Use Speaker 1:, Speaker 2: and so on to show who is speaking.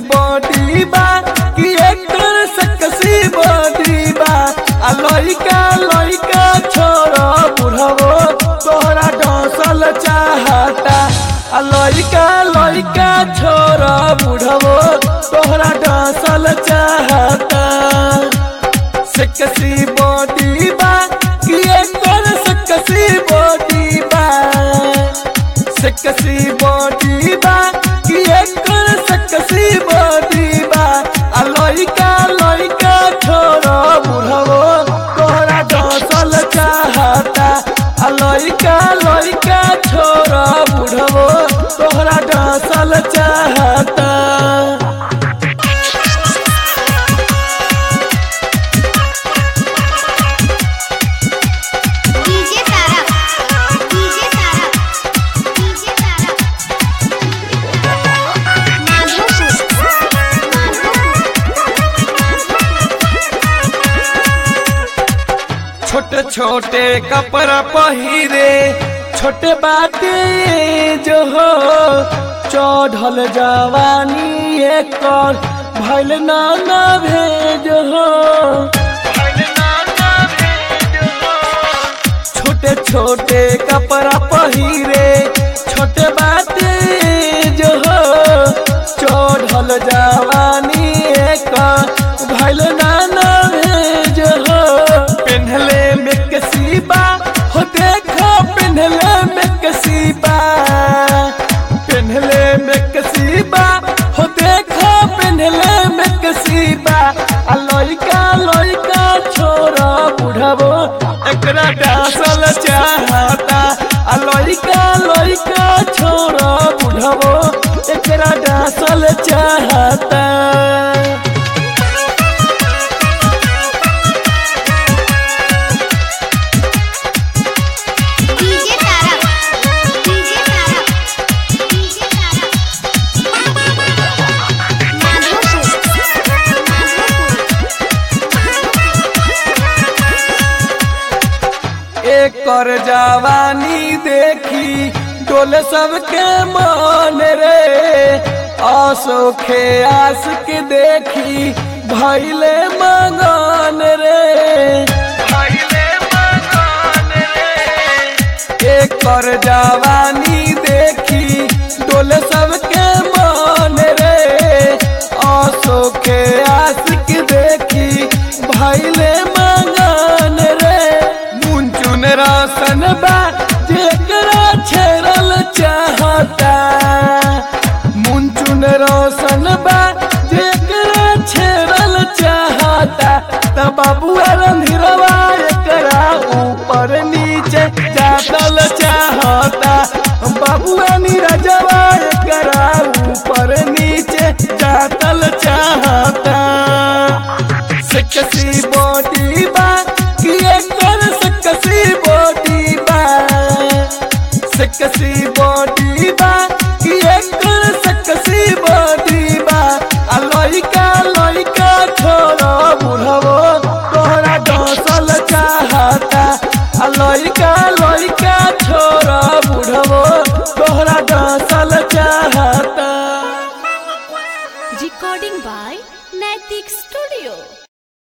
Speaker 1: Body बा कि एकर सकसी body बा आ लइका लइका छोरा बुढ़ावो तोहरा डसल चाहता आ लइका लइका छोरा बुढ़ावो तोहरा डसल चाहता सकसी बॉडी बा कि एकर सकसी बॉडी बा सकसी बॉडी बा कि एकर सकसी बॉडी बा आ लइका लइका छोरा बुढ़ावो तोहरा डसल चाहता आ लइका लइका छोरा बुढ़ावो तोहरा डसल चाहता
Speaker 2: DJ Tara DJ Tara DJ Tara
Speaker 1: छोटे छोटे कपड़ा पहिरे छोटे बाटे जो हो चढ़ल जवानी एकर भैल नाना भेज हो छोटे छोटे कपड़ा पहिरे छोटे बाटे जो हो चढ़ल जवानी एकर भैल नाना भेज हो पेन्हले में कसीबा हो देखो पेन्हले में कसीबा पेन्हले में कसीबा हो देखो पेन्हले में कसीबा आ लइका लइका छोरा बुढ़ावो एकरा डासल चाहता आ लइका लइका छोरा बुढ़ावो एकरा डासल चाहता
Speaker 2: DJ Tara DJ Tara DJ Tara
Speaker 1: एकर जवानी देखी डोले सबके मान रे आसोखे आस के देखी भैले मगन रे एकर जवानी देखी डोले सबके मान रे आसोखे आस के देखी भैले मगन रे मुंचुन रासन बा जेकरा छेड़ल चाहता मुंचुन रोशन बा जेकरा छेड़ल चाहता त बाबुआ रंधिरवा एकरा ऊपर नीचे जातल चाहता बाबुआ नीरजवा एकरा ऊपर नीचे जातल चाहता सकसी बॉडी बा कि एकर सकसी बॉडी बा सकसी बॉडी बा कि एकर सकसी बॉडी बा आ लइका लइका छोरा बुढ़ावो तोहरा डसल चाहता आ लइका लइका छोरा बुढ़ावो तोहरा डसल चाहता
Speaker 3: recording by Naitik Studio.